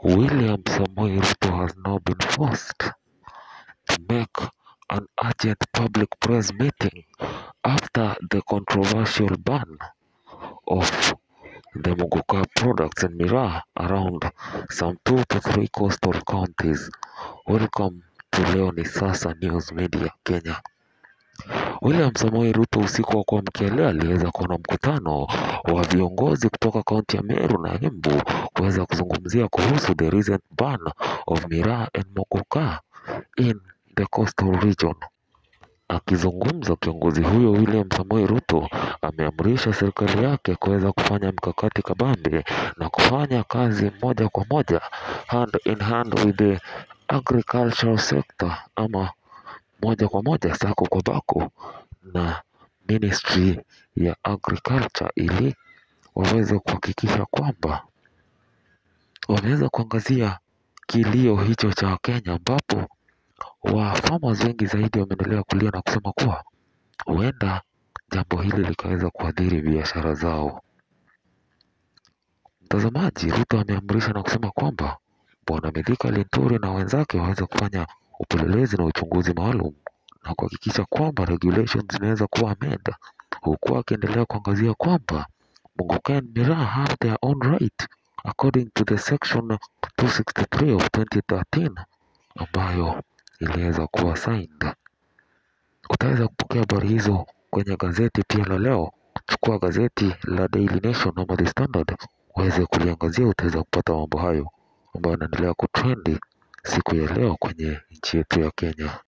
William Samoei Ruto has now been forced to make an urgent public press meeting after the controversial ban of the Muguka products in Miraa around some two to three coastal counties. Welcome to Leo ni Sasa News Media Kenya. William Samoei Ruto usiku wa kuamkia leo aliweza kuwa na mkutano wa viongozi kutoka kaunti ya Meru na Embu kuweza kuzungumzia kuhusu the recent ban of Miraa and Muguka in the coastal region. Akizungumza, kiongozi huyo William Samoei Ruto ameamrisha serikali yake kuweza kufanya mkakati kabambe na kufanya kazi moja kwa moja hand in hand with the agricultural sector ama moja kwa moja sako kwa bako na ministry ya agriculture ili waweze kuhakikisha kwamba wameweza kuangazia kilio hicho cha Wakenya ambapo wa farmers wengi zaidi wameendelea kulia na kusema kuwa huenda jambo hili likaweza kuathiri biashara zao. Mtazamaji, Ruto ameamrisha na kusema kwamba Bwana Mithika Linturi na wenzake waweze kufanya upelelezi na uchunguzi maalum na kuhakikisha kwamba regulations zinaweza kuwa amend, huku akiendelea kuangazia kwamba Muguka and Miraa have their own right according to the section 263 of 2013 ambayo iliweza kuwa signed. Utaweza kupokea habari hizo kwenye gazeti pia la leo. Chukua gazeti la Daily Nation ama The Standard uweze kuliangazia, utaweza kupata mambo hayo ambayo yanaendelea kutrendi siku ya leo kwenye nchi yetu ya Kenya.